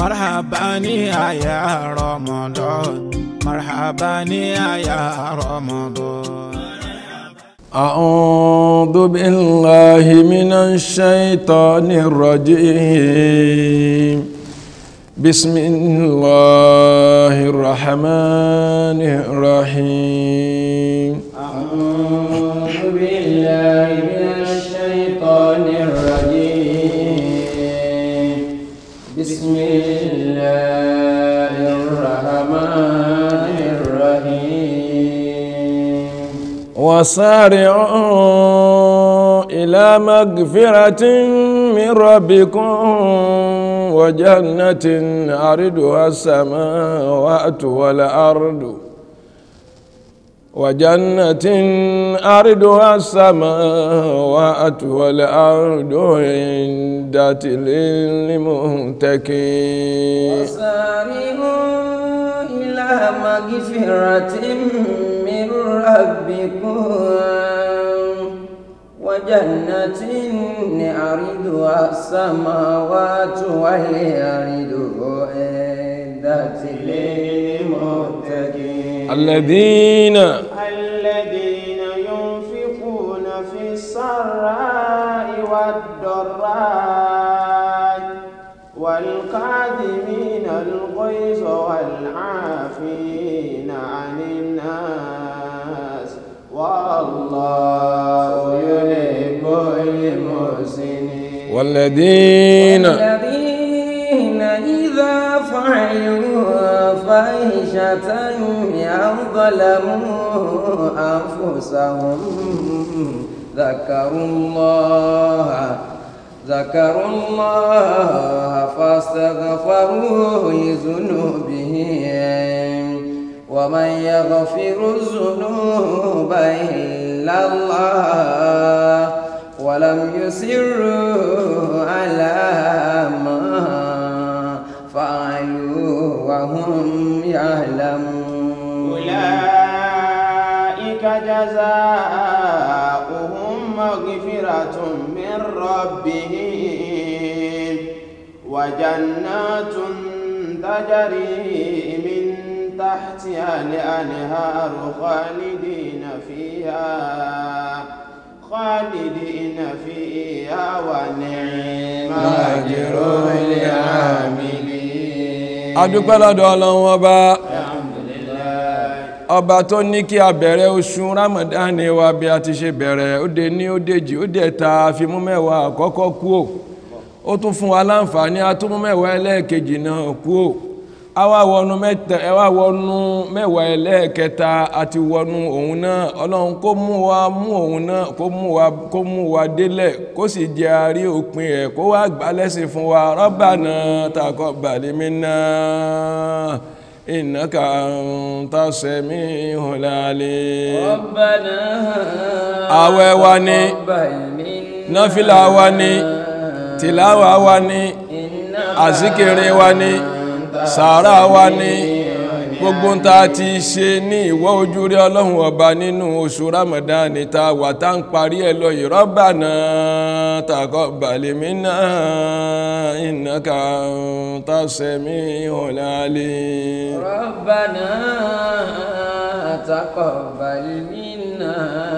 مرحبا يا رمضان مرحبا يا رمضان أعوذ بالله من الشيطان الرجيم بسم الله الرحمن الرحيم أعوذ بالله من الشيطان الرجيم بسم الله الرحمن الرحيم وسارعوا إلى مغفرة من ربكم وجنة عرضها السماوات والأرض وجنة أرضها السماوات والأرض عندت للمتقين وسارعوا إلى مغفرة من ربكم وجنة عرضها السماوات والأرض أعدت للمتقين الذين الذين ينفقون في السراء والضراء والكاظمين الغيظ والعافين عن الناس والله يحب المحسنين والذين الذين إذا فعلوا فاحشة أو ظلموا أنفسهم ذكروا الله ذكروا الله فاستغفروا لذنوبهم ومن يغفر الذنوب إلا الله ولم يسروا على ما فعلوا وهم يعلمون أولئك جزاؤهم مغفرة من ربهم وجنات تجري من تحتها الأنهار خالدين فيها خالدين فيها ونعم أجر العاملين adúpẹ́ lọ́dọ̀ ọlọ́run ọba Alhamdulillah. ọba tó ní kí a bẹ̀rẹ̀ oṣù Ramadan wa bí a ti ṣe bẹ̀rẹ̀ ó dé ní ó dèjì ó dẹ̀ ta fi mú mẹ́wàá àkọ́kọ́ kú ò ó tún fún wa láǹfààní a tún mú mẹ́wàá ẹlẹ́ẹ̀kejì náà kú ò a wá wọnú mẹ́ta ẹ wá wọnú mẹ́wàá ẹlẹ́ẹ̀kẹta àti wọnú òun náà ọlọ́run kó mú wa mú òun náà kó mú wa kó mú wa délẹ̀ kó sì jẹ́ àárí òpin ẹ̀ kó wá gbà lẹ́sìn fún wa Rabbana taqabbal minna innaka anta sami'ul alim ربنا àwẹ̀ wa ni تقبل منا náfìlà wa ni tìláwà wa ni إنك àsíkiri wa ni sàárà wa ni gbogbo ń ta ti ṣe ní ìwọ́ ojú rí ọlọ́run ọba nínú oṣù Ramadan ta wà tá ń parí ẹ̀ lọ yìí Rabbana taqabbal minna innaka anta sami'ul alim ربنا تقبل منا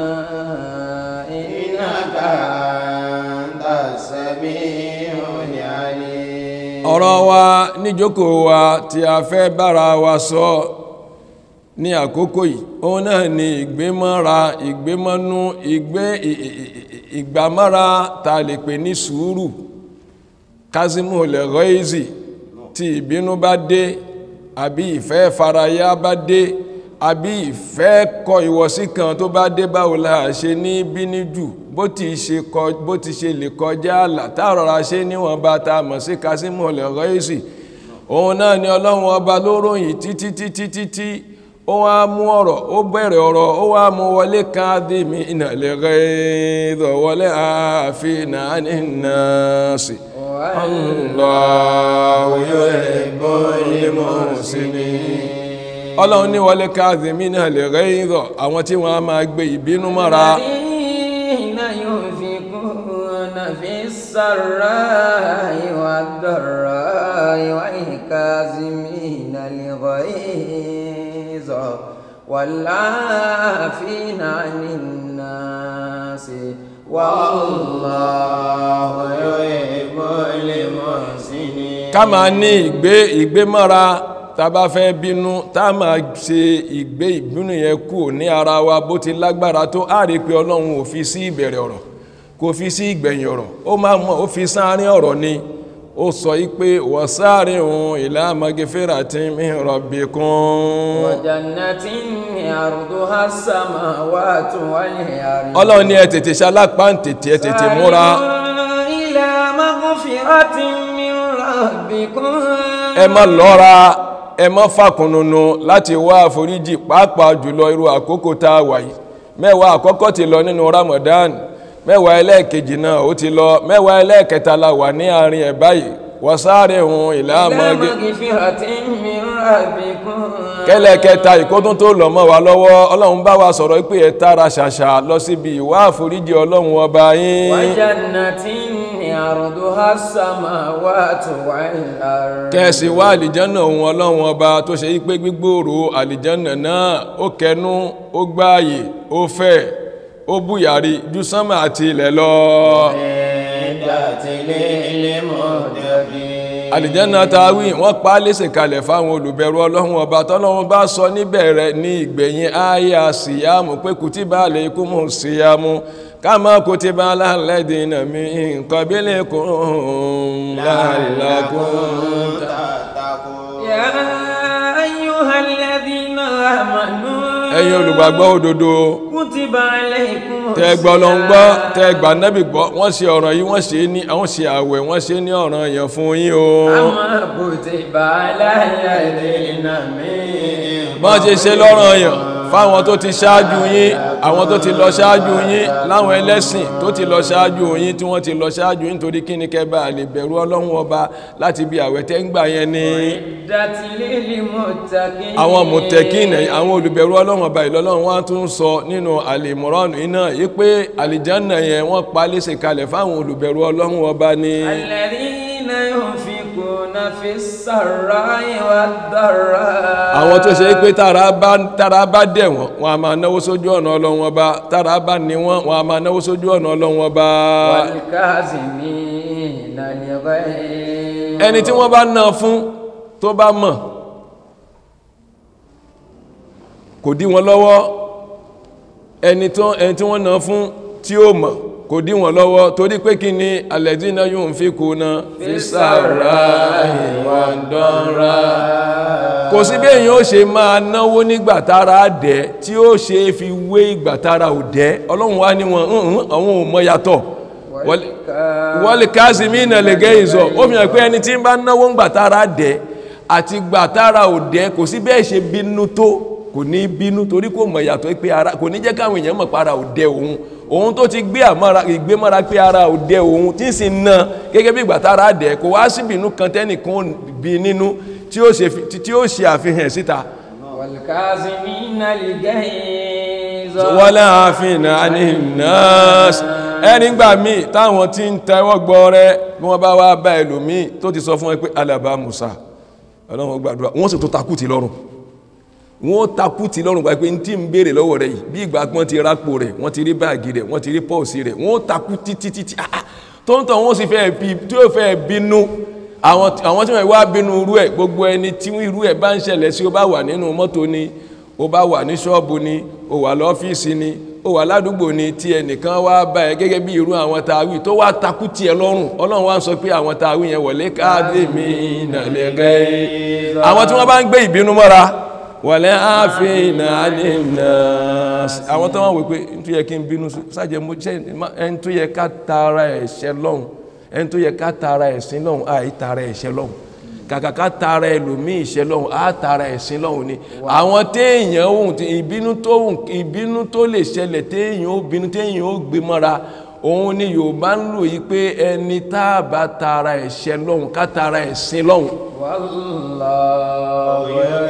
إنك أنت السميع العليم ọ̀rọ̀ wa níjókòó wa tí a fẹ́ bára wa sọ ní àkókò yìí òun náà ni ìgbémọ́ra ìgbémọ́nú ìgbé ì- ì- ì- ìgbàmọ́ra ta lè pè ní sùúrù kazimu lẹ́rọ́ìzì tí ìbínú bá dé àbí ìfẹ́ faraya bá dé àbí ìfẹ́ kọ ìwọ̀sí kan tó bá dé báwo la ṣe ní bínú jù bó ti ṣe kọ bó ti ṣe lè kọjá àlà táàrọ̀ra ṣe níwọ̀n bá ta mọ̀ sí kazimu lẹ́rọ́ìzì òun náà ni ọlọ́run ọba ló ròyìn títí títí títí ó wá mú ọ̀rọ̀ ó bẹ̀rẹ̀ ọ̀rọ̀ ó wá mú wọlé káàdìmí ìnàlẹ́gẹ́ ìdọ̀wọlé àfihàn ànínáàsì Allahu yuhibbul muhsinin ọlọ́run ní wọlé káàdìmí ìnàlẹ́gẹ́ ìdọ̀ àwọn tí wọ́n á máa gbé ìbínú mọ́ra الذين ينفقون في السراء والضراء والكاظمين الغيظ والعافين عن الناس والله يحب المحسنين ká máa ní ìgbé ìgbémọ́ra tá bá fẹ́ bínú tá máa ṣe ìgbé ìbínú yẹn kú ní ara wa bó ti lágbára tó á rí pé ọlọ́run ò fi sí ìbẹ̀rẹ̀ ọ̀rọ̀ kò fi sí ìgbẹ̀yìn ọ̀rọ̀ ó máa mọ̀ ó fi sáárín ọ̀rọ̀ ni ó sọ yí pé wọ́sáàrin òun ìlà magefera tí mi rọ̀bì kún وجنة عرضها السماوات والأرض ọlọ́run ní ẹ tètè ṣalápá ń tètè ẹ tètè múra سارعوا إلى مغفرة من ربكم ẹ má lọ́ra ẹ má fàkùnnùnù láti wá àforíjì pàápàá jùlọ irú àkókò tá a wà yìí mẹ́wàá àkọ́kọ́ ti lọ nínú Ramadan mẹ́wàá ẹlẹ́ẹ̀kejì náà ó ti lọ mẹ́wàá ẹlẹ́ẹ̀kẹta la wà ní àárín ẹ̀ báyìí wọ́sáàrin òun ìlà إلى mọ́gẹ́ مغفرة من ربكم kẹ́lẹ́kẹta ìkótún tó lọ mọ́ wa lọ́wọ́ ọlọ́run bá wa sọ̀rọ̀ pé ẹ tààrà ṣàṣà lọ síbi ìwá àforíjì ọlọ́run ọba yín وجنة عرضها السماوات والأرض kẹ́ẹ̀sì wá àlìjánà ohun ọlọ́run ọba tó ṣe wípé gbígbòòrò àlìjánà náà ó kẹnu ó gbáàyè ó fẹ̀ ó búyàrí ju sánmà àti ilẹ̀ lọ عدة للمتقين àlìjánà tàwí wọ́n pa á léṣe kalẹ̀ fáwọn olùbẹ̀rù ọlọ́run ọba tọ́lọ́run bá sọ níbẹ̀rẹ̀ ní ìgbẹ̀yìn àyà síyámù pé kùtìbà alaykumu síyámù kama kutiba alal ladina min qablikum la'allakum تتقون يا أيها الذين آمنوا ẹ̀yin olùgbàgbọ́ òdodo كتب عليكم tẹ́gbọ́ lọ ń gbọ́ tẹ́gbà nẹ́bì gbọ́ wọ́n ṣe ọ̀rọ̀ yìí wọ́n ṣe ní àwọn ṣe àwẹ̀ wọ́n ṣe ní ọ̀ràn yẹn fún yín o أما كتب على الذين من bọ́n ṣe ṣe lọ́ràn yẹn fáwọn tó ti ṣáájú yín àwọn tó ti lọ ṣáájú yín láwọn ẹlẹ́sìn tó ti lọ ṣáájú yín tí wọ́n ti lọ ṣáájú yín torí kí ni kẹba lè bẹ̀rù ọlọ́run ọba láti bí àwẹ̀ tẹ́ ń gbà yẹn ni عدة للمتقين àwọn mọ̀tẹ́kìn àwọn olùbẹ̀rù ọlọ́run ọba ìlọ́lọ́run wá tún sọ nínú àlèmọ́ránù iná yí pé àlìjánà yẹn wọ́n pa léṣe kalẹ̀ fáwọn olùbẹ̀rù ọlọ́run ọba ni الذين ينفقون في السراء والضراء àwọn tó ṣe pé tára bá tára bá dẹ̀ wọ́n wọn a máa náwó sójú ọ̀nà ọlọ́run ọba tára bá ní wọ́n wọn a máa náwó sójú ọ̀nà ọlọ́run ọba والكاظمين الغيظ ẹni tí wọ́n bá ná fún tó bá mọ̀ kò dí wọn lọ́wọ́ ẹni tó ẹni tí wọ́n ná fún tí ó mọ̀ kò dí wọn lọ́wọ́ torí pé kí ni alladhina yunfikuna fi sarra'i wad dharra kò sí bí èyàn ó ṣe máa náwó nígbà tára dẹ̀ tí ó ṣe fi wé ìgbà tára ò dẹ̀ ọlọ́run wá ní wọn "Hùn-hùn, àwọn ò mọ yàtọ̀ Wal- wọ́lì kázimínà lè gẹ́ ìzọ̀ ó fi hàn pé ẹni tí ń bá náwó ń gbà tára dẹ̀ àti gbà tára ò dẹ̀ kò sí bẹ́ẹ̀ ṣe bínú tó kò ní bínú torí kò mọ̀ yàtọ̀ pé ara kò ní jẹ́ káwọn èèyàn mọ̀ para ò dẹ̀ òun òun tó ti gbé àmọ́ra ìgbémọ́ra pé ara ò dẹ̀ òun tí ń sì ná gẹ́gẹ́ bí ìgbà tára dẹ̀ kò wá sí bínú kan tẹ́nìkan bí nínú tí ó ṣe fi- tí ó ṣe àfihàn síta والكاظمين الغيظ wọ́lá àfihàn àníhìnàás ẹni gbà míì táwọn tí ń tẹ́wọ́ gbọ́ rẹ bí wọ́n bá wá bá ẹlòmíì tó ti sọ fún ẹ pé alàbá musa ọlọ́run gbàdúrà wọ́n sì tó takú ti lọ́rùn wọ́n takú ti lọ́rùn pé ní tí ń béèrè lọ́wọ́ rẹ̀ yìí bí ìgbà pọ́n ti rápò rẹ̀ wọ́n ti rí báàgì rẹ̀ wọ́n ti rí pọ́ọ̀sì rẹ̀ wọ́n takú títí títí ah, ah, tó ń tàn wọ́n sì fẹ́ bí tí ó fẹ́ bínú àwọn àwọn tí wọ́n wá bínú irú ẹ̀ gbogbo ẹni tí irú ẹ̀ bá ń ṣẹlẹ̀ sí ó bá wà nínú mọ́tò ni ó bá wà ní ṣọ́ọ̀bù ni ó wà lọ́fíìsì ni ó wà ládùúgbò ni tí ẹnìkan wá bá ẹ gẹ́gẹ́ bí irú àwọn tàwí tó wá takú tiẹ̀ lọ́rùn ọlọ́run wá ń sọ pé àwọn tàwí yẹn wọlé káàdé mi nàlẹ́gẹ́ àwọn tí wọ́n bá ń gbé ìbínú mọ́ra wọlé ààfin àdínà àwọn tó wọ́n wò pé n tó yẹ kí n bínú sájẹ mo jẹ́ ẹni tó yẹ ká tara ẹ̀ṣẹ̀ lọ́hùn ẹni tó yẹ ká tara ẹ̀sìn lọ́hùn àì tara ẹ̀ṣẹ̀ lọ́hùn kàkà ká tara ẹlòmíì ìṣẹ́ lọ́hùn á tara ẹ̀sìn lọ́hùn ni àwọn téèyàn ohun tí ìbínú tó ohun ìbínú tó lè ṣẹlẹ̀ téèyàn ó bínú téèyàn ó gbé mọ́ra òun ni Yorùbá ń lò yí pé ẹni tá a bá tara ẹ̀ṣẹ̀ lọ́hùn ká tara ẹ̀sìn lọ́hùn والله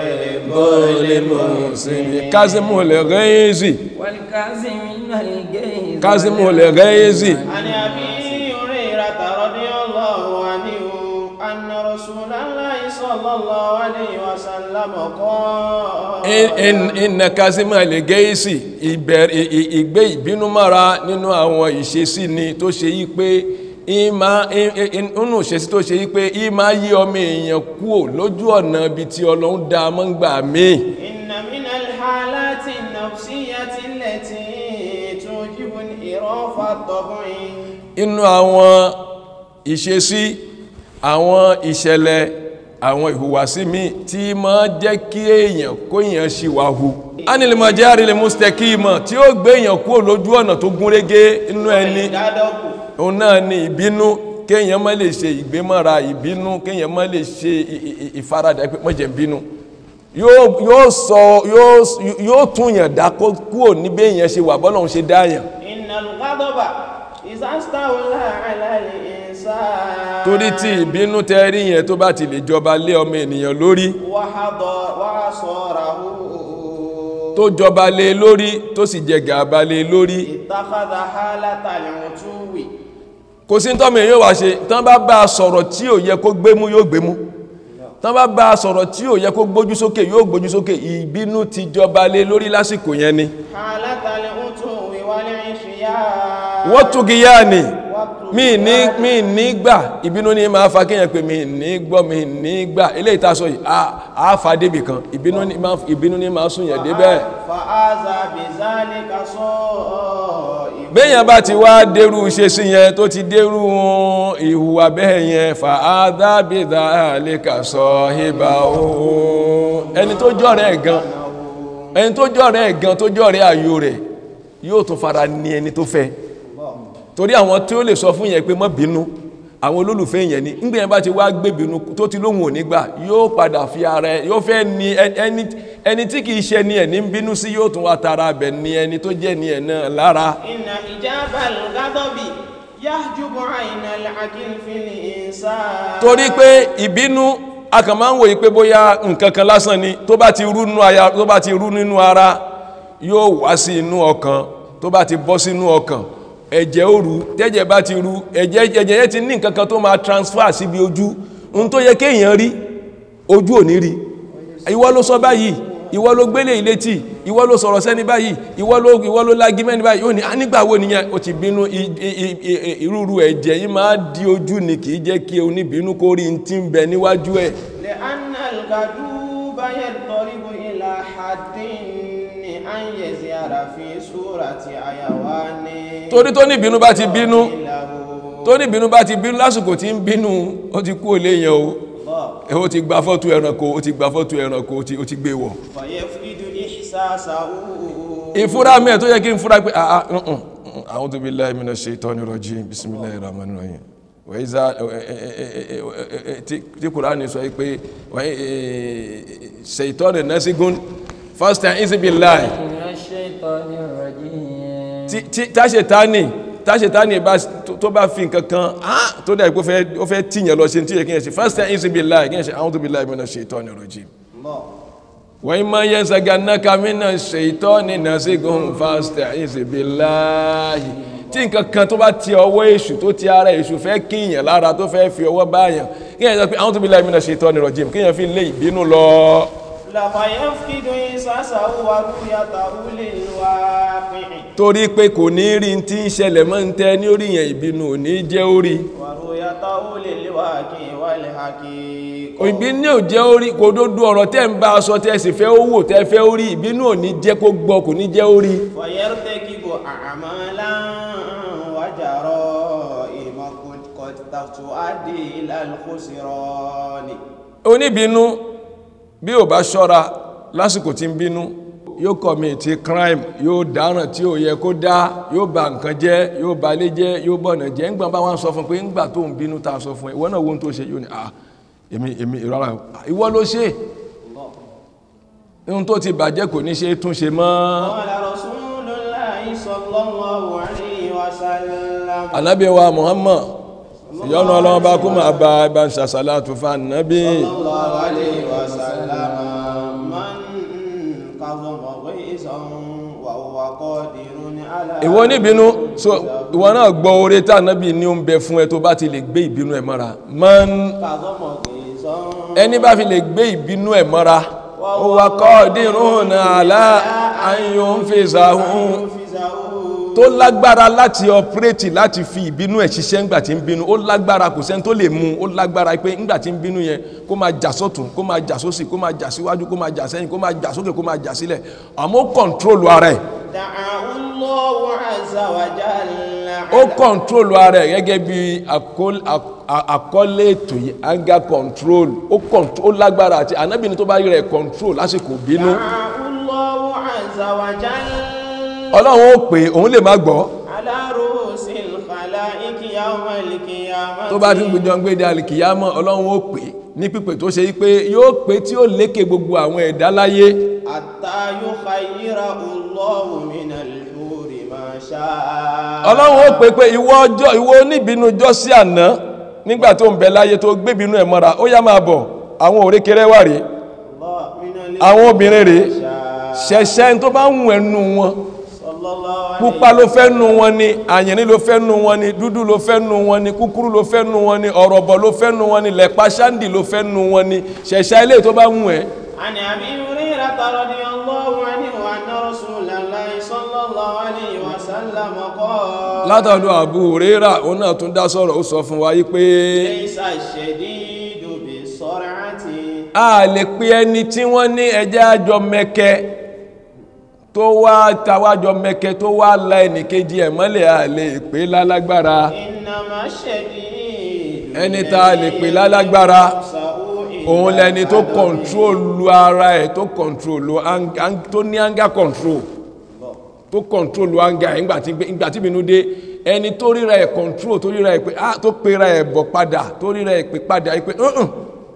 kásímù lè rẹ́ẹ̀zì والكاظمين الغيظ kásímù lè rẹ́ẹ̀zì عن أبي هريرة رضي الله عنه أن رسول الله صلى الله عليه وسلم قال iná kásímà lè gẹ́ẹ̀sì ìbẹ̀rẹ̀ ìgbé ìbínú mára nínú àwọn ìṣesí ni tó ṣe yí pé ìmá inú ìṣesí tó ṣe yí pé ìmá yí ọmọ èèyàn kúò lójú ọ̀nà ibi tí ọlọ́run dá mọ́ ń gbà míì إن من الحالات النفسية التي توجب انحراف الطبع inú àwọn ìṣesí àwọn ìṣẹ̀lẹ̀ àwọn ìhùwàsí mi tí ma jẹ́ kí èèyàn kó èèyàn ṣìwàhù anìlìmọ̀járe lè mustaqima tí ó gbé èèyàn kúrò lójú ọ̀nà tó gúnrégé inú ẹni ìdádọ́kù òun náà ni ìbínú kéèyàn má lè ṣe ìgbémọ́ra ìbínú kéèyàn má lè ṣe ì- ì- ìfaradà pé mọ́jẹ̀ bínú yóò yóò sọ yóò yóò túnyàn dá kó kúrò níbi èèyàn ṣe wà bọ́lọ́hun ṣe dáyàn إن الغضب إذا استولى على الإنسان torí tí ìbínú tẹ́rí yẹn tó bá ti lè jọba lé ọmọ ènìyàn lórí وحضر وعصره tó jọba lé lórí tó sì jẹ gàba lé lórí اتخذ حالة العتو kò sí tọ́mọ èyàn wá ṣe tán bá bá a sọ̀rọ̀ tí ò yẹ kó gbémú yóò gbémú tán bá bá a sọ̀rọ̀ tí ò yẹ kó gbójú sókè yóò gbójú sókè ìbínú ti jọba lé lórí lásìkò yẹn ni حالة العتو والعصيان wọ́n túgi yá ni mi ní mi ní gbà ìbínú ní máa fa kéèyàn pé mi ní gbọ́ mi ní gbà eléyìí tá a sọ yìí a- a fa débì kan ìbínú ní máa ìbínú ní máa sún yẹn débẹ̀ فآذى بذلك صائب béèyàn bá ti wá dérú ṣe sí yẹn tó ti dérú ìhùwà bẹ́ẹ̀ yẹn fa adábìdá lẹ́ka sọ ìbá ooo ẹni tó jọ́rẹ̀ ẹ̀ gan ẹni tó jọ́rẹ̀ ẹ̀ gan tó jọ́rẹ̀ ayò rẹ̀ yóò tún fara ní ẹni tó fẹ́ torí àwọn tí ó lè sọ fún yẹn pé má bínú àwọn olólùfẹ́ yẹn ni ńgbé yẹn bá ti wá gbé bínú tó ti lóhun òní gbà yóò padà fi ara ẹ yóò fẹ́ ní ẹ- ẹni ẹni tí kìí ṣe ni ẹ̀ ní ń bínú sí yóò tún wá tara bẹ̀ ní ẹni tó jẹ́ ni ẹ̀ náà lára إن إجاب الغضب يحجب عين العقل في الإنسان torí pé ìbínú a kàn máa ń wòye pé bóyá nǹkan kan lásán ni tó bá ti rú nínú aya tó bá ti rú nínú ara yóò wá sí inú ọkàn tó bá ti bọ́ sínú ọkàn ẹ̀jẹ̀ ó rú tẹ́jẹ̀ bá ti rú ẹ̀jẹ̀ ẹ̀jẹ̀ yẹn ti ní nǹkan kan tó máa transfer síbi ojú ohun tó yẹ kéèyàn rí ojú ò ní rí ìwọ ló sọ báyìí ìwọ ló gbélé ìlétí ìwọ ló sọ̀rọ̀ sẹ́ni báyìí ìwọ ló ìwọ ló lági mẹ́ni báyìí ó ní "Ah, nígbà wo nìyẹn ó ti bínú i- i- i- i- ìrúru ẹ̀jẹ̀ yìí máa di ojú ni kì í jẹ́ kí oníbínú kó rí ti ń bẹ níwájú ẹ̀ لأن الغضوب يضطرب إلى حد أن يزير في صورة حيوان torí tó ní ìbínú bá ti bínú له tó ní ìbínú bá ti bínú lásìkò tí ń bínú ó ti kú òlé yẹn o الله ẹ ó ti gba fọ́tò ẹranko ó ti gba fọ́tò ẹranko ó ti- ó ti gbé wọ̀ فيفقد إحساسه ìfúra mẹ́ẹ̀ tó yẹ kí n fúra pé àà ǹǹ a'udhu billahi minash shaitani rajim bismillahir rahmanir rahim wa iza tí tí kùránì sọ pé shaitani nasigun fasta'iz billahi من الشيطان الرجيم tí tí táṣetánì táṣetánì bá tó bá fi nǹkan kan ah tó dẹ̀ pé ó fẹ́- ó fẹ́ tíyàn lọ ṣe tí yẹ kí yẹn ṣe fasta'iz billahi kí yẹn ṣe a'udhu billahi minash shaitani rajim الله wọ́n ma yẹn sagannaka mina ṣètọ́ni nasigun fasta'iz billahi tí nǹkan kan tó bá ti ọwọ́ èṣù tó ti ara èṣù fẹ́ kíyàn lára tó fẹ́ fi ọwọ́ báyàn kíyàn sọ pé a'udhu billahi mina ṣètọ́ni rajim kíyàn fi lé ìbínú lọ لفيفقد إحساسه ورؤيته للواقع torí pé kò ní rí tí ń ṣẹlẹ̀ mọ́ ń tẹ́ ní orí yẹn ìbínú ò ní jẹ́ orí ورؤيته للواقع والحقيقة ìbínú ò jẹ́ orí kò dódú ọ̀rọ̀ tẹ́ ń bá a sọ tẹ́ sì fẹ́ ó wò tẹ́ fẹ́ orí ìbínú ò ní jẹ́ kó gbọ́ kò ní jẹ́ orí ويرتكب أعمالا وجرائم قد قد تؤدي إلى الخسران oníbínú bí ò bá ṣọ́ra lásìkò tí ń bínú yóò kọ̀mìtì crime yóò dáràn tí ò yẹ kó dá yóò bà nǹkan jẹ́ yóò bà lé jẹ́ yóò bọ̀nà jẹ́ ńgbà bá wọn sọ fún pé ńgbà tó ń bínú ta sọ fún ẹ ìwọ náà wo ohun tó ṣe yóò ní ah èmi èmi rárá o. Ah, ìwọ ló ṣe ohun tó ti bàjẹ́ kò ní ṣe é tún ṣe mọ́ قال رسول الله صلى الله عليه وسلم anábì wa Muhammad ìyọ́nà ọlọ́run bá kú máa bá ẹ bá ń ṣàṣàlátù fún anábì صلى الله عليه وسلم من كظم غيظا وهو قادر على ìwọ níbínú so ìwọ náà gbọ́ oore tá anábì ní ó ń bẹ fún ẹ tó bá ti lè gbé ìbínú ẹ mọ́ra man كظم غيظا ẹni bá fi lè gbé ìbínú ẹ̀ mọ́ra ó wà qadirun ala an yunfizahum tó lágbára láti ọpírẹ́tì láti fi ìbínú ẹ̀ ṣiṣẹ́ ńgbà tí ń bínú ó lágbára kò sẹ́ni tó lè mú ó lágbára pé ńgbà tí ń bínú yẹn kó máa jà sọ́tún kó máa jà sósì kó máa jà síwájú kó máa jà sẹ́yìn kó máa jà sókè kó máa jà sílẹ̀ àmọ́ ó kọ̀ǹtrólù ara ẹ̀ دعاه الله عز وجل ó kọ̀ǹtrólù ara ẹ̀ gẹ́gẹ́ bí àkól- à- àkọlé ètò yìí anger control ó control- ó lágbára àti ànábìnrin tó bá rí rẹ̀ control lásìkò bínú دعاه الله عز وجل ọlọ́run ó pè é, òun lè má gbọ́ على رؤوس الخلائق يوم القيامة tó bá ti ń gbìjọ ń gbé dé alìkìyámọ̀ ọlọ́run ó pè é ní pípè tó ṣe yí pé yóò pè tí ó lékè gbogbo àwọn ẹ̀dá láyé حتى يخيره الله من الحور ما شاء ọlọ́run ó pè pé ìwọ ọjọ́ ìwọ oníbínú jọ́ sí àná nígbà tó ń bẹ láyé tó gbébínú ẹ̀ mọ́ra ó yá máa bọ̀ àwọn òrékèrè wà rèé الله من àwọn obìnrin rèé شاء ṣẹ̀ṣẹ̀ tó bá ń wù ẹnu wọn صلى الله عليه pupa ló fẹ́ nu wọn ni àyìnrín ló fẹ́ nu wọn ni dúdú ló fẹ́ nu wọn ni kúkúrú ló fẹ́ nu wọn ni ọ̀rọ̀bọ̀ ló fẹ́ nu wọn ni lẹ̀pa ṣáǹdì ló fẹ́ nu wọn ni ṣẹ̀ṣẹ̀ ilé tó bá ń wù ẹ́ عن أبي هريرة رضي الله عنه أن رسول الله صلى الله عليه وسلم قال látọ̀dọ̀ Abu Huraira òun náà tún dá sọ̀rọ̀ ó sọ fún wa yí pé ليس الشديد بالسرعة a lè pe ẹni tí wọ́n ní ẹjẹ́ àjọ mẹ́kẹ́ tó wá tàwájọ mẹ́kẹ́ tó wá la ẹnìkejì ẹ̀ mọ́lẹ̀ a lè pè lálágbára إنما الشديد ẹni tá a lè pè lálágbára سوء òun lẹni tó kọ̀ntrólù ara ẹ̀ tó kọ̀ntrólù ang- ang- tó ní anger control tó kọ̀ntrólù anger ẹ̀ ńgbà tí ńgbà tí ìbínú dé ẹni tó ríra ẹ̀ control tó ríra ẹ̀ pé ah tó pera ẹ̀ bọ̀ padà tó ríra ẹ̀ pé padà ẹ̀ pé "Uh-uh,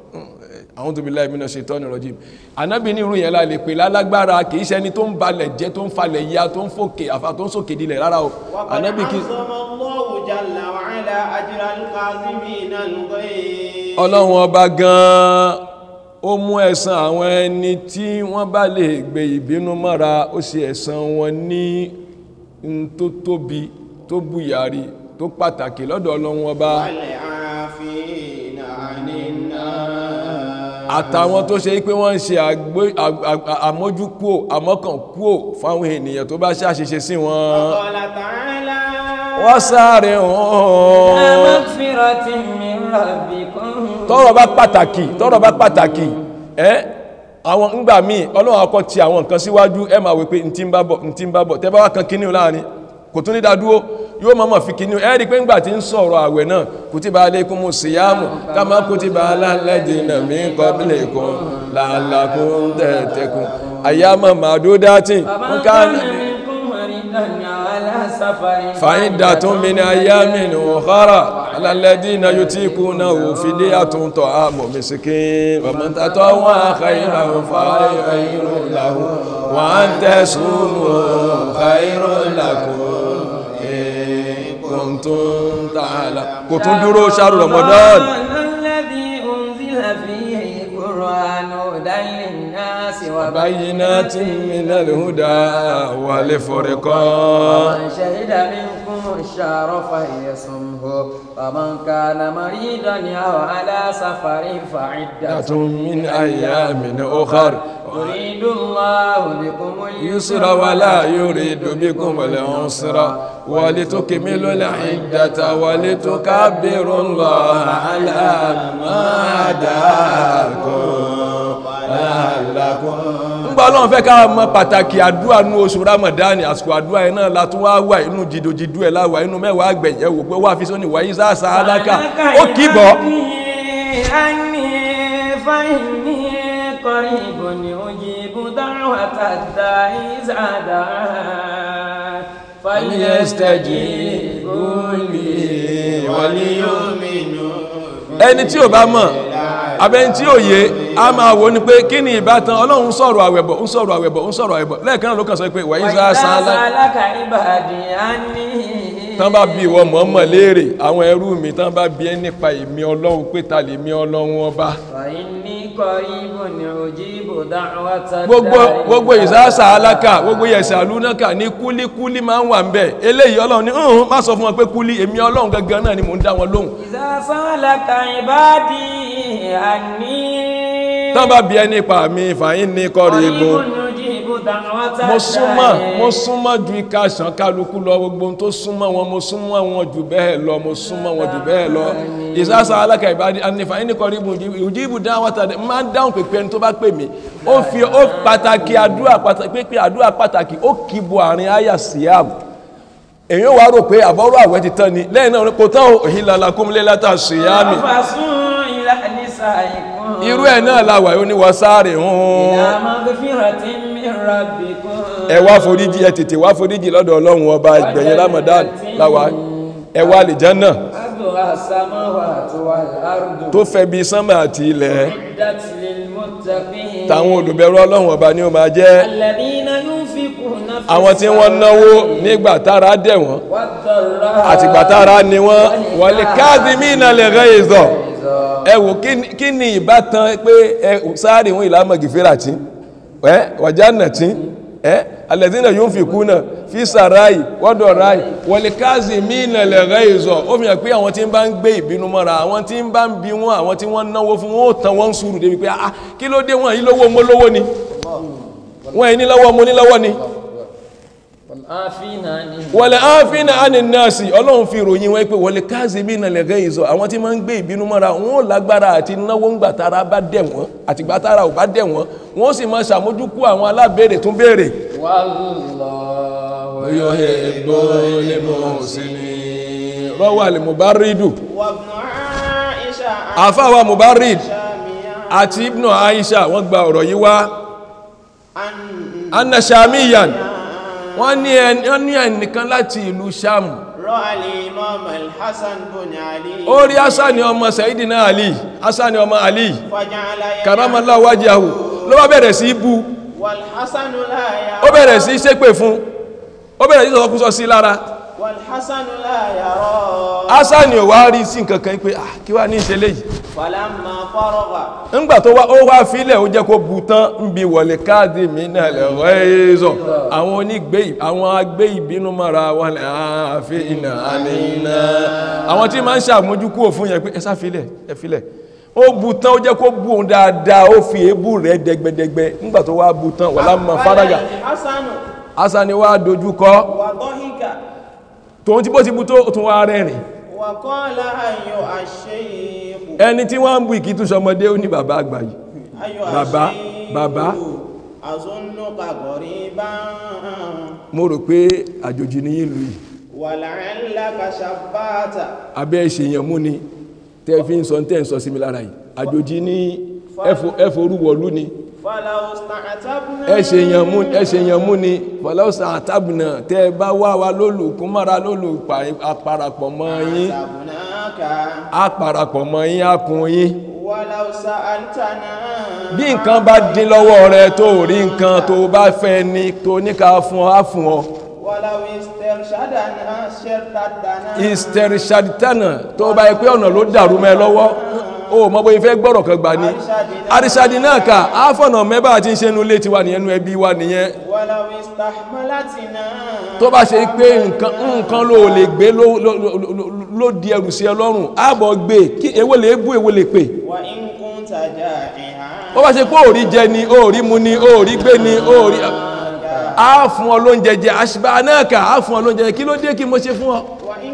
àwọn tó bí láì mí náà ṣe tọ́ni rọ̀jì ànábì ní irú yẹn la lè pè lálágbára kì í ṣe ẹni tó ń balẹ̀ jẹ́ tó ń falẹ̀ ya tó ń fòkè àfa tó ń sòkè dilẹ̀ rárá o وقد ànábì kì í عظم الله جل وعلا أجر الكاظمين الغيظ ọlọ́run ọba gan-an ó mú ẹ̀san àwọn ẹni tí wọ́n bá lè gbé ìbínú mọ́ra ó ṣe ẹ̀san wọn ní n tó tóbi tó bùyàrí tó pàtàkì lọ́dọ̀ ọlọ́run ọba والعافين عن الناس àtàwọn tó ṣe pé wọ́n ń ṣe àgbé- à- à- àmójúkúò àmọ́kànkúò fáwọn ènìyàn tó bá ṣàṣìṣe sí wọn قال تعالى wọ́n sáré hàn مغفرة من ربكم tọ́rọ̀ bá pàtàkì tọ́rọ̀ bá pàtàkì ẹ́ àwọn ńgbà míì ọlọ́run akọ ti àwọn nǹkan síwájú ẹ máa wí pé ntí ń bá bọ̀ ntí ń bá bọ̀ tẹ́ bá wá kan kíní láàrin kò tún ní dádúró yóò máa mọ̀ fi kíní ẹ rí i pé ńgbà tí ń sọ̀rọ̀ àwẹ̀ náà kutiba alaykumu siyamu kama kutiba alal ladina min qablikum la'allakum tattaqun ayyaman ma'dudatin فمن man كان kana منكم مريضا على سفر فعدة من أيام أخرى على الذين يطيقونه فدية طعام مسكين ومن تطوع خيرا فخير له وأن تصوموا خير لكم إن كنتم تعلمون كنتم دروا شهر رمضان الذي أنزل فيه القرآن هدى للناس بينات من الهدى والفرقان ومن شهد منكم الشهر فليصمه ومن كان مريضا أو على سفر فعدة من أيام أخر يريد الله بكم يسر ولا يريد بكم العسر ولتكملوا العدة ولتكبروا الله على ما هداكم لعلكم ńgbà ọlọ́run fẹ́ ká mọ pàtàkì àdúrà ní oṣù ramadani àsìkò àdúrà yẹn náà látún wá wà inú jìdòjìdò ẹ̀ láwà inú mẹ́wàá gbẹ̀yẹ̀ wò pé wà fi sóní wáyé sáàsà aláka ó kì í bọ̀ أني فإني قريب أجيب دعوة الداعي إذا دعان فليستجيبوا لي وليؤمنوا ẹni tí ò bá mọ̀ abẹni tí ò yé a máa wò ní pé kí ni ìbátan ọlọ́run sọ̀rọ̀ àwẹ̀bọ̀ ń sọ̀rọ̀ àwẹ̀bọ̀ ń sọ̀rọ̀ àwẹ̀bọ̀ lẹ́ẹ̀kan náà ló kàn sọ pé wàyí وإذا sáà sáà سألك عبادي عني tán bá bí ìwọ mọ̀ọ́mọ̀ léèrè àwọn ẹrú mi tán bá bí ẹ nípa ìmí ọlọ́run pé ta lè mí ọlọ́run ọba فإني قريب أجيب دعوة gbogbo الداعي gbogbo إذا ìsáàsà aláka gbogbo ìyẹ̀sẹ̀ àlúnáka ní kúlíkúlí máa ń wà ń bẹ̀ eléyìí ọlọ́run ní ọ̀hún má sọ fún wọn pé kúlí èmi ọlọ́run gangan náà ni mò ń dá wọn lóhùn إذا سألك عبادي عني tán bá bí ẹni pa mi fàyín ní kọrí igun قريب يجيب دعوة mo súnmọ́ الداعي mo súnmọ́ ju ika ṣàn kálukú lọ gbogbo ohun tó súnmọ́ wọn mo súnmọ́ wọn jù bẹ́ẹ̀ lọ mo súnmọ́ wọn jù bẹ́ẹ̀ lọ ìsásá alákà ìbádí ànífà yín ní kọrí igun ìjíbù dáhùn tàdé máa ń dáhùn pèpè ẹni tó bá pè mí ó fi ó pàtàkì àdúrà pàtàkì pépè àdúrà pàtàkì ó kì í bo àárín àyà síyàmù èyàn wá rò pé àbọ̀rọ̀ àwẹ̀ ti tán ni lẹ́yìn náà kò tán òhìn lalakumlé látà síyàmì فاسوا إلى نسائكم irú ẹ̀ náà la wà ó ní wọ́n sáré hàn إلى مغفرة من ربكم ẹ wá foríjì ẹ tètè wá foríjì lọ́dọ̀ ọlọ́run ọba ìgbẹ̀yìn ramadan láwa ẹ wá àlìjánà أرضها السماوات والأرض tó fẹ́ bí sánmà àti ilẹ̀ أعدت للمتقين táwọn olùbẹ̀rù ọlọ́run ọba ni ó máa jẹ́ الذين ينفقون في àwọn tí wọ́n náwó nígbà tára dẹ̀ wọ́n والضراء àtìgbà tára ni wọ́n wọlé kadhimina al-ghayza ẹ wò kí ni- kí ni ìbátan pé ẹ sáré wọn ìlànà gìfẹ́rà tí ẹ wàjánà tí ẹ alladhina yunfikuna fi sarai wọ́dọ̀rai wọlé kadhimina al-ghayza ó fi hàn pé àwọn tí ń bá ń gbé ìbínú mọ́ra àwọn tí ń bá ń bí wọn àwọn tí wọ́n náwó fún wọn ó tán wọ́n ń sùúrù débi pé ah kí ló dé wọn yìí lówó mo lówó ni wọn yìí ní lọ́wọ́ mo ní lọ́wọ́ ni والعافين عن الناس wọ̀lẹ̀ áfínà ánìyànsì ọlọ́run fi ròyìn wọn pé wọlé káàzì bí ìnàlẹ̀ gẹ́ ìzọ àwọn tí ma ń gbé ìbínú mọ́ra wọn ò lágbára àti náwó ńgbà tára bá dẹ̀ wọ́n àti gbà tára ò bá dẹ̀ wọ́n wọ́n sì máa ṣàmójúkú àwọn alábẹ́rẹ̀ tún béèrè. والله rọ́wọ́ àlè mubaridu وابن عائشة àfáwà mubarid شاميا àti ibnu aisha wọ́n gba ọ̀rọ̀ yìí wá عن anna shamiyan wọ́n ní ẹni- wọ́n ní ẹnìkan láti ìlú sham رأى الإمام الحسن بن علي ó rí hasani ọmọ sayidina ali hasani ọmọ ali فجعل karamallahu wajahu ló bá bẹ̀rẹ̀ sí í bú والحسن لا ó يرى bẹ̀rẹ̀ sí ṣépè fún ó bẹ̀rẹ̀ sí sọ̀kúsọ sí lára والحسن لا يرى asani ò wá rí sí nǹkan kan pé ah kí wá ní ìṣẹ̀lẹ̀ yìí فلما فرغ ńgbà tó wá ó wá fílẹ̀ ó jẹ́ kó bu tán ń bi wọlé káàdì mí náà lẹ́wọ́ ẹ̀ẹ́zọ̀ àwọn onígbé àwọn agbé ìbínú mọ́ra wọn lẹ́ àáfin iná àníná àwọn tí máa ń ṣàmójúkú òfin yẹn pé ẹ sáfilẹ̀ ẹ filẹ̀ ó bu tán ó jẹ́ kó bu òun dáadáa ó fi èébú rẹ̀ dẹgbẹdẹgbẹ ńgbà tó wá bu tán wàlá mọ fárágà الحسن asani wá dojú kọ وضحك tòun tí bó ti bu tó tún wá rẹ́rìn وقال أيها الشيخ ẹni tí wọ́n ń bu ìkítù sọmọdé ó ní bàbá àgbà yìí أيها bàbá الشيخ bàbá أظنك غريبا mo rò pé àjòjì ní ìlú yìí ولعلك شبات abẹ́ ìṣèyàn mú ni tẹ́ fi ń sọ tẹ́ ń sọ sí mi lára yìí àjòjì ní ẹfọ orúwọ̀lú ni فلو استعتبنا ẹṣèyàn mú ẹṣèyàn mú ni fọlọ́sà àtàbùnà tẹ́ bá wá wa lólùkún mọ́ra lólùparapọ̀ mọ́ yín حسبناك àparapọ̀ mọ́ yín àkùn yín ولو سألتنا bí nǹkan bá dín lọ́wọ́ rẹ tó rí nǹkan tó bá fẹ́ ni tó ní ká fún ọ á fún ọ ولو استرشدنا شرطتنا ìstẹ̀rìṣàdìtánà tó bá yẹ pé ọ̀nà ló dàrú mẹ́ lọ́wọ́ o mọ́ bóyí fẹ́ gbọ́rọ̀ kan gbà ní àríṣàdì náà ká áfọ̀nà mẹ́bà àti ṣe nú létí wa nìyẹn nú ẹbí wa nìyẹn ولو استحملتنا tó bá ṣe pé nǹkan nǹkan ló lè gbé ló- ló- ló- ló- ló di ẹrù sí ọlọ́run ààbọ̀ gbé kí èwo lè bú èwo lè pè وإن كنت جائعا ó bá ṣe pé òrí jẹ ni òrí mu ni òrí gbé ni òrí á fún ọ lóúnjẹ jẹ àṣìbá náà kà á fún ọ lóúnjẹ jẹ kí ló dé kí mo ṣe fún ọ وإن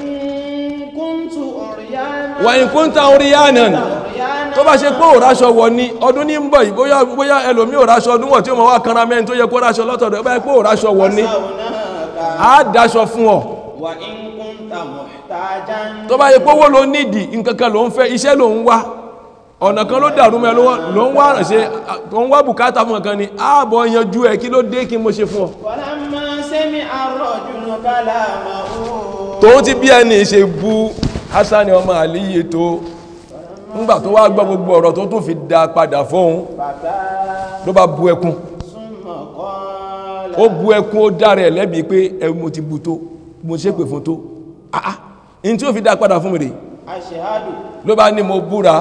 كنت عريانا wà ní kúńtà orí yánà عريانا tó bá ṣe pé òráṣọ wọ̀ ni ọdún ní ń bọ̀ yìí bóyá bóyá ẹlòmí òráṣọ ọdún wọ̀ tí ó mọ̀ wá kanra mẹ́rin tó yẹ kó ráṣọ lọ́tọ̀dọ̀ ó bá yẹ pé òráṣọ wọ̀ ni هناك á dáṣọ fún ọ وإن كنت محتاجا tó bá yẹ pé owó ló nídìí nǹkan kan ló ń fẹ́ iṣẹ́ ló ń wá ọ̀nà kan ló dàrú mẹ́ lọ́wọ́ ló ń wá ránṣẹ́ tó ń wá bùkátà fún nǹkan ni ààbọ̀ yanjú ẹ̀ kí ló dé kí mo ṣe fún ọ ولما سمع الرجل كلامه tòun ti bí ẹni ṣe bu Hasan ọmọ àlíyé tó ńgbà tó wá gbọ́ gbogbo ọ̀rọ̀ tó tún fi dá padà fóun بكى ló bá bu ẹkún ثم قال ó bu ẹkún ó dára ẹ̀ lẹ́bi pé ẹ̀rù mo ti bu tó mo ṣe pè fún tó ah ah in tí ó fi dá padà fún mi rè أشهد ló bá ní mo búra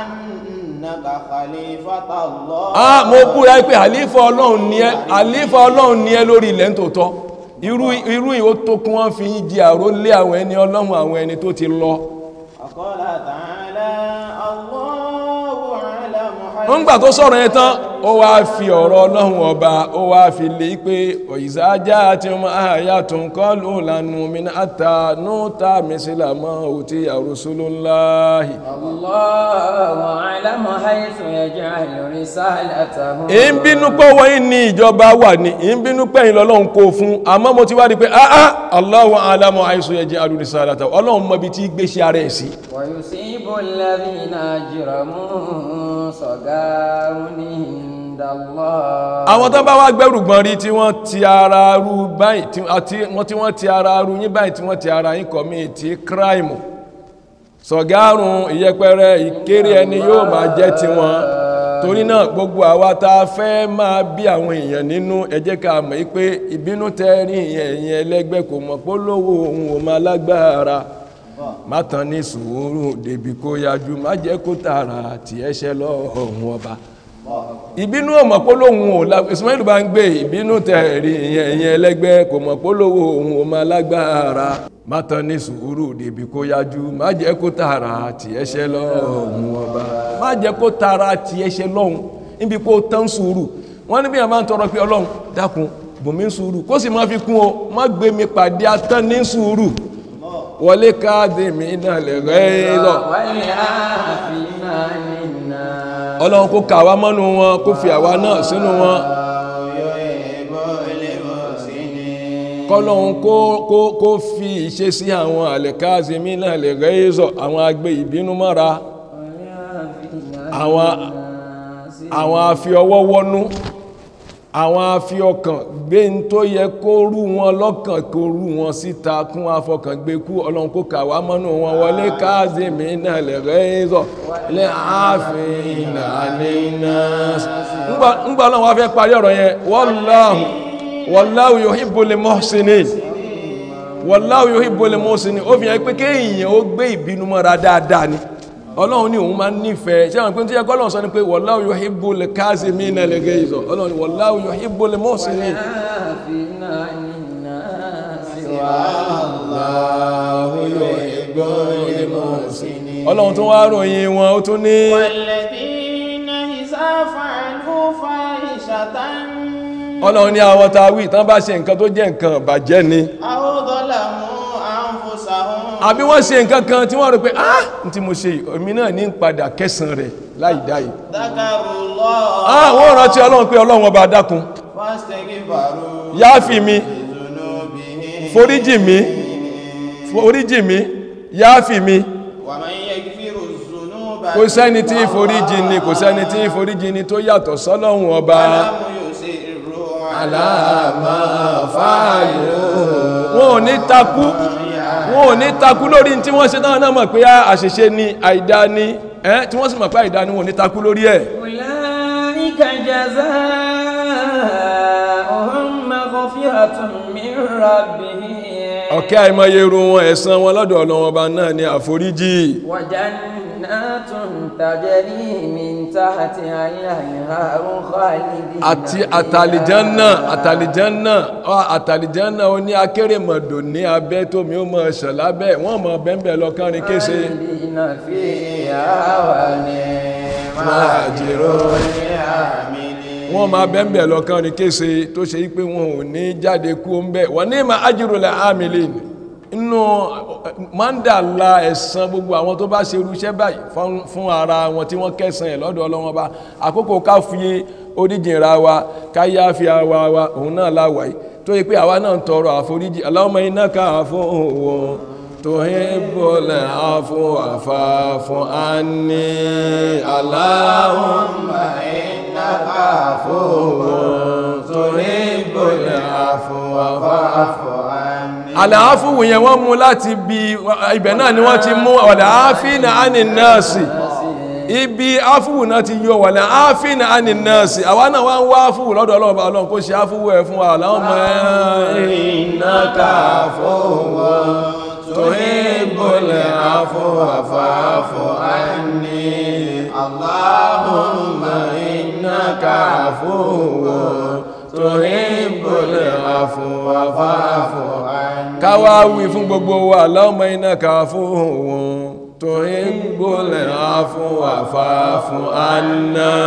أنك خليفة الله ah mo búra pé àlífà ọlọ́run ni ẹ́ àlífà ọlọ́run ni ẹ́ lórí ilẹ̀ nítòótọ́ irú irú yìí ó tó kí wọ́n fi yín di àrólé àwọn ẹni ọlọ́run àwọn ẹni tó ti lọ وقال تعالى الله أعلم ń gbà tó sọ̀rọ̀ yẹn tán ó wá fi ọ̀rọ̀ ọlọ́run ọba ó wá fi lè pé ọ̀yìsájá àti ọmọ àyà tó ń kọ́ ló lànà min àtà núta mísílámọ́ òtí àrùsùlùláhì الله أعلم حيث يجعل رسالته èyí ń bínú pé wọ́n yìí ní ìjọba wà ní èyí ń bínú pé ìlọ́lọ́run kó fún àmọ́ mo ti wá rí pé áá Allahu alamu àìsàn ẹjẹ́ alùrísàlátà ọlọ́run mọ̀ bí tí gbéṣẹ́ ara ẹ̀ sí ويصيب الذين أجرموا صغار عند الله àwọn tó bá wá gbẹ́rù gbọ́n rí tí wọ́n ti ara rú báyìí tí àti wọ́n tí wọ́n ti ara rú yín báyìí tí wọ́n ti ara yín kọ̀míìtì kíráìmù sọ̀gárùn ìyẹpẹrẹ ìkéré ẹni yóò máa jẹ́ tiwọn torí náà gbogbo àwa tá a fẹ́ máa bí àwọn èèyàn nínú ẹ jẹ́ ká mọ̀ pé ìbínú tẹ́ rí ìyẹn ẹ̀yìn ẹlẹ́gbẹ́ kò mọ̀ pé lówó òun ò máa lágbára má tán ní sùúrù débi kó yájú má jẹ́ kó tààrà tí ẹ ṣe lọ́hùn ọba ìbínú ọmọ pólóhùn ò la Ismail bá ń gbé ìbínú tẹ̀rí ìyẹn ìyẹn ẹlẹ́gbẹ́ kò mọ̀ pólówó òun ò máa lágbára má tán ní sùúrù débi kó yájú má jẹ́ kó tààrà tí ẹ ṣe lọ́hùn ọba má jẹ́ kó tààrà tí ẹ ṣe lọ́hùn níbi kó tán sùúrù wọ́n ní bí wọ́n máa ń tọrọ pé ọlọ́run dákun bùnmí sùúrù kó sì máa fi kún o má gbé mi pàdé atán ní sùúrù wọlé káàdì mi náà lè rẹ́ lọ والعافين عن الناس ọlọ́run kó kà wá mọ́nú wọn kó fi àwa náà sínú wọn kọ́lọ́run kó kó kó fi ìṣe sí àwọn àlẹ́káàzì mi náà lè rẹ́ zọ àwọn agbé ìbínú mọ́ra àwọn àwọn afi ọwọ́ wọnú àwọn afi ọkàn gbé ń tó yẹ kó rú wọn lọ́kàn kó rú wọn síta kún afọkàn gbé kú ọlọ́run kó kà wá mọ́nú wọn wọlé káàzì mi náà lè rẹ́ zọ lẹ́ ààfin àníná ńgbà ọlọ́run wá fẹ́ parí ọ̀rọ̀ yẹn wallahu wallahu yuhibbul muhsinin wallahu yuhibbul muhsinin ó fi hàn pé kéèyàn ó gbé ìbínú mọ́ra dáadáa ni ọlọ́run ní òun máa ń nífẹ̀ẹ́ ṣé àwọn ìpín tí ẹgbẹ́ ọlọ́run sọ ni pé wallahu yuhibbul kazimina al-ghayz ọlọ́run ní wallahu yuhibbul muhsinin والعافين عن الناس ọlọ́run tó wá ròyìn wọn ó tún ní والذين إذا فعلوا فاحشة ọlọ́run ní àwọn tá a wí tán bá ṣe nǹkan tó jẹ́ nǹkan bàjẹ́ ni أو ظلموا أنفسهم àbí wọ́n ṣe nǹkan kan tí wọ́n rò pé ah n tí mo ṣe èmi náà ní padà kẹsàn rẹ̀ láì dáyìí ذكروا الله ah wọ́n rántí ọlọ́run pé ọlọ́run ọba dákun فاستغفروا yááfì mi لذنوبهم foríjì mi foríjì mi yááfì mi ومن يغفر الذنوب kò sẹ́ni tí foríjì ni kò sẹ́ni tí foríjì ni tó yàtọ̀ sọ́lọ́run ọba لم يصروا على aláàmà fàálù wọn ò ní takú wọn ò ní takú lórí tí wọ́n ṣe náà náà mọ̀ pé àṣìṣe ni àìdá ni ẹ́ tí wọ́n sì mọ̀ pé àìdá ni wọn ò ní takú lórí ẹ̀ أولئك جزاؤهم مغفرة من ربهم ọ̀kẹ́ àìmọye irú wọn ẹ̀san wọn lọ́dọ̀ ọlọ́wọ́n ọba náà ni àforíjì وجنات تجري من تحتها الأنهار خالدين àti فيها. àtàlìjánà àtàlìjánà ọ, àtàlìjánà ó ní akérèmọ̀dò ní abẹ́ tómi ó mọ̀ ṣàn lábẹ́ wọ́n mọ̀ bẹ́ẹ̀ lọ kánrin kése خالدين فيها ونعم Májèrò. العاملين wọ́n máa bẹ́ẹ̀ lọ kánrin kése tó ṣe wípé wọn ò ní jáde kú ó ń bẹ́ wọ́n ní ma ajrul amilin inú mandala ẹ̀san gbogbo àwọn tó bá ṣe irúṣẹ́ báyìí fún- fún ara wọn tí wọ́n kẹsàn ẹ̀ lọ́dọ̀ Ọlọ́run Ọba àkókò ká fi oríjìnra wa ká yá fi àwa wa òun náà láwàá yìí tó yẹ pé àwa náà ń tọrọ àforíjì Allahumma innaka afuwwun tuhibbul afwa fa'fu anni Allahumma innaka afuwwun tuhibbul afwa fa'fu àlàáfíwò yẹn wọ́n mú láti bí ibẹ̀ náà ni wọ́n ti mú àlàáfíìnà ánì nọ́ọ̀sì ibi áfíwò náà ti yọ wà láàáfíìnà ánì nọ́ọ̀sì àwa náà wá ń wá áfíwò lọ́dọ̀ ọlọ́ọ̀bá ọlọ́run kó ṣe áfíwò ẹ̀ fún wa láwọn ọmọ iná káfọ́wọ́ tó ìbọ̀lẹ̀ àfọwàfàfọ́ àní Allahumma iná káfọ́wọ́ tó ìbọ̀lẹ̀ àfọwàfàfọ́ àní káwá wí fún gbogbo wa Allahumma innaka afuwwun تحب العفو فاعف عنا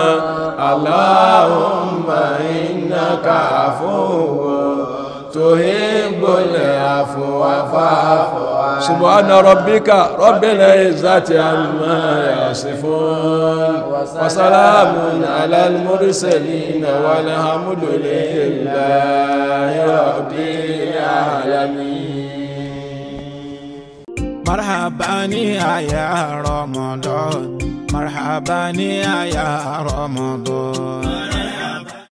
اللهم إنك عفو تحب العفو فاعف عنا سبحان ربك رب العزة عما يصفون وسلام على المرسلين والحمد لله رب العالمين مرحبا يا رمضان مرحبا يا رمضان